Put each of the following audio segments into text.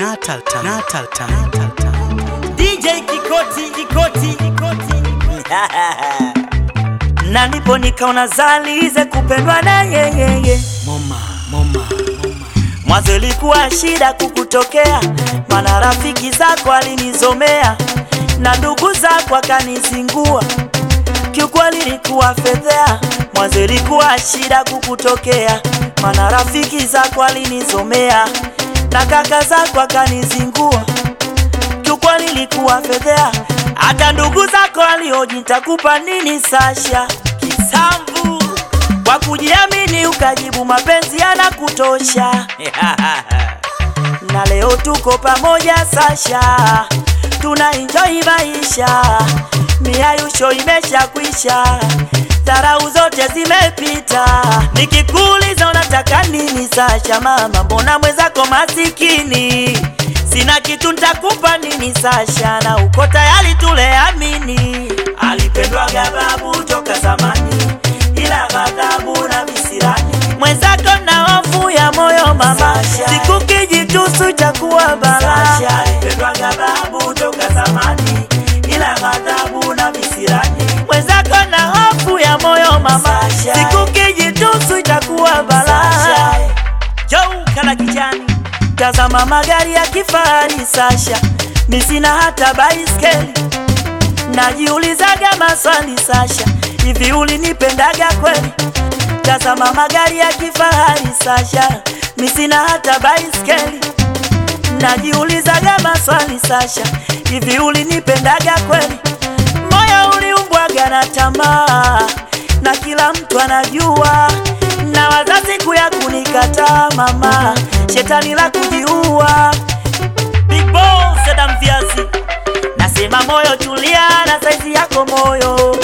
Natal Time. Natal Time. Natal Time. DJ Kikoti, Kikoti, Kikoti. na ndipo nikaona zalize kupendwa na yeyeye Moma, moma, moma. mwanzo ilikuwa shida kukutokea, mana rafiki zako alinizomea na ndugu zako akanizingua, kiukweli ilikuwa fedhea. Mwanzo ilikuwa shida kukutokea, mana rafiki zako alinizomea na kaka zako akanizingua, kiukweli ilikuwa fedhea. Hata ndugu zako alioji nitakupa nini Sasha kisambu kwa kujiamini ukajibu mapenzi yanakutosha. na leo tuko pamoja Sasha, tuna enjoy maisha, miayusho imesha kwisha, dharau zote zimepita. Nikikuuliza unataka nini Sasha, mama, mbona mwenzako masikini? Sina kitu nitakupa nini Sasha, na uko tayari tuleamini. Alipendwaga babu toka zamani, ila ghadhabu na visirani. Mwenzako na hofu ya moyo mama, siku kijitusu chakuwa bala. Alipendwaga babu toka zamani, ila ghadhabu na visirani. Mwenzako na hofu ya moyo mama, siku kijitusu chakuwa bala. Jou kala kijani Tazama magari ya kifahari Sasha, mi sina hata baiskeli. Najiulizaga maswali Sasha, hivi ulinipendaga kweli? Tazama magari ya kifahari Sasha, mi sina hata baiskeli. Najiulizaga maswali Sasha, hivi ulinipendaga kweli? Moyo uliumbwaga na tamaa, na kila mtu anajua, na wazazi kuya kunikataa mama, shetani la kujiua. Big Boss Adam Viazi, nasema moyo tulia, na saizi yako moyo,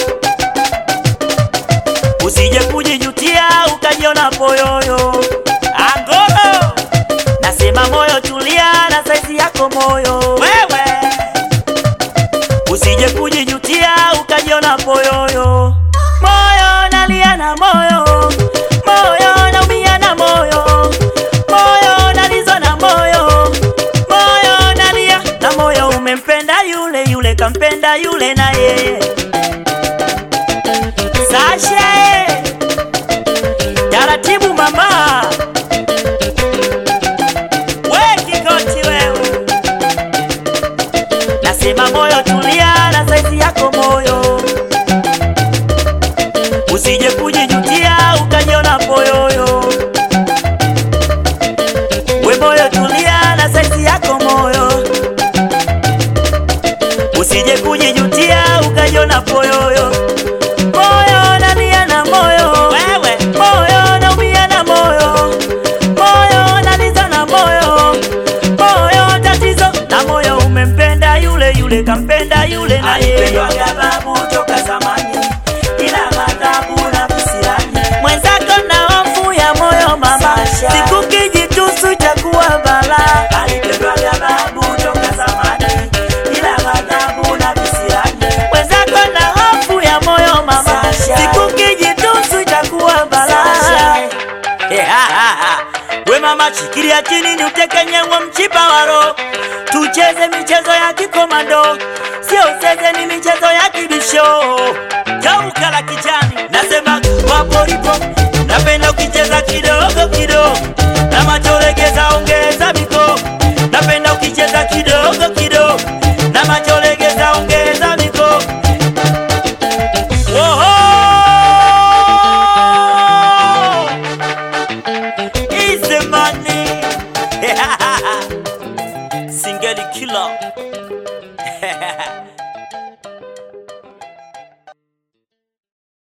usije kujijutia ukajiona poyoyo. Angolo, nasema moyo tulia, na saizi yako moyo, wewe usije kujijutia ukajiona poyoyo. Moyo nalia na moyo, moyo naumia na moyo, moyo nalizwa na moyo, moyo nalia na moyo. Umempenda yule yule, kampenda yule na yeye. Sasha, taratibu mama, we Kikoti wewe Nasema moyo tulia, na saizi yako moyo, usije kujijutia ukajiona poyoyo. We moyo tulia, na saizi yako moyo, usije kujijutia ukajiona poyoyo. Moyo nalia na moyo, wewe moyo naumia na moyo, moyo naliza na moyo, moyo tatizo na moyo. Umempenda yule yule, kampenda yule na yeye. babu toka zamani, ila madhabu na visirani. Mwenzako na hofu ya moyo mama, siku kijitusu chakuwa bala. Alipendwaga babu toka zamani, ila madhabu na visirani. Mwenzako na hofu ya moyo mama, siku kijitusu chakuwa bala. We mama, chikilia chini ni utekenyewe mchipa waro, tucheze michezo ya kikomando, sio zeze, ni michezo ya kibisho. Geuka la kijani, nasema waporipo, napenda ukicheza kidogo kidogo, na macholegeza ongeza miko, napenda ukicheza kidogo kidogo, na macholegeza ongeza miko. Woho! Easy money. Singeli killer.